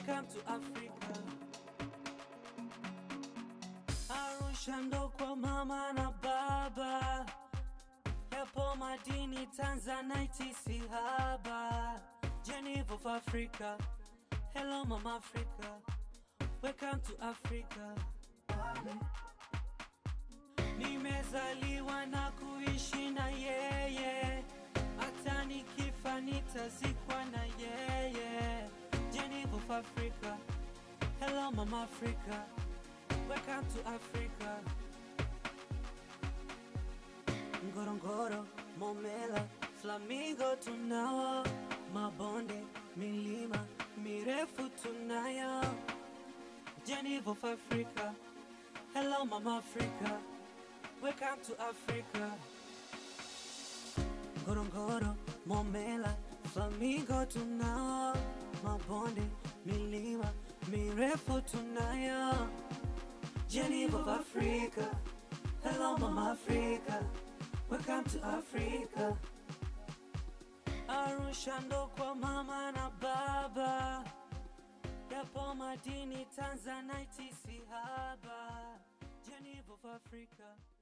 Welcome to Africa. Arusha ndo kwa mama na baba, yapo madini Tanzanite si haba. Geneva of Africa, hello mama Africa, welcome to Africa. Nimezaliwa na kuishi na yeye, hata nikifa nitazikwa na yeye. Geneva of Africa, hello mama Africa, welcome to Africa. Ngorongoro, Momela, Flamingo tunao, mabonde, milima mirefu tunayo. Geneva of Africa, hello mama Africa, welcome to Africa. Ngorongoro, Momela, Flamingo tunao, mabonde, milima mirefu tunayo. Geneva of Africa, hello mama Africa, welcome to Africa. Arusha ndo kwa mama na baba, yapo madini Tanzanite si haba. Geneva of Africa.